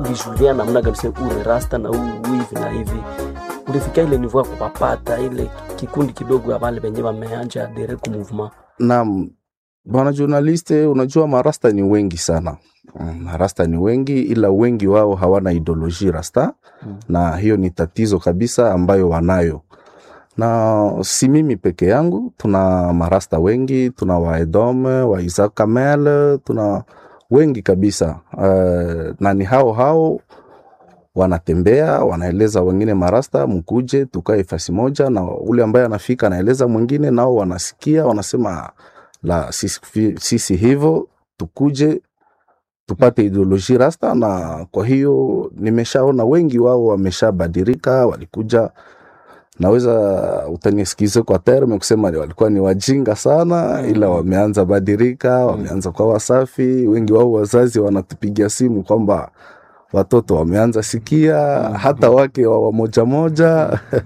ulijulia namna gani sema ule rasta na huu hivi na hivi ulifika ile nivo ya kupapata ile kikundi kidogo ya wale wenye wameanja adere ku movement Naam, bwana journaliste, unajua marasta ni wengi sana. Mm, Marasta ni wengi, ila wengi wao hawana ideoloji rasta Mm. na hiyo ni tatizo kabisa ambayo wanayo, na si mimi peke yangu, tuna marasta wengi, tuna waedome wa Isaac Kamel, tuna wengi kabisa uh, na ni hao hao wanatembea wanaeleza wengine marasta, mkuje tukae fasi moja, na ule ambaye anafika anaeleza mwingine, nao wanasikia wanasema la sisi, sisi hivyo tukuje tupate ideoloji rasta. Na kwa hiyo nimeshaona wengi wao wameshabadilika, walikuja naweza utanisikize kwa terme kusema ni walikuwa ni wajinga sana, ila wameanza badilika, wameanza kwa wasafi. Wengi wao wazazi wanatupigia simu kwamba watoto wameanza sikia, hata wake wa wa moja moja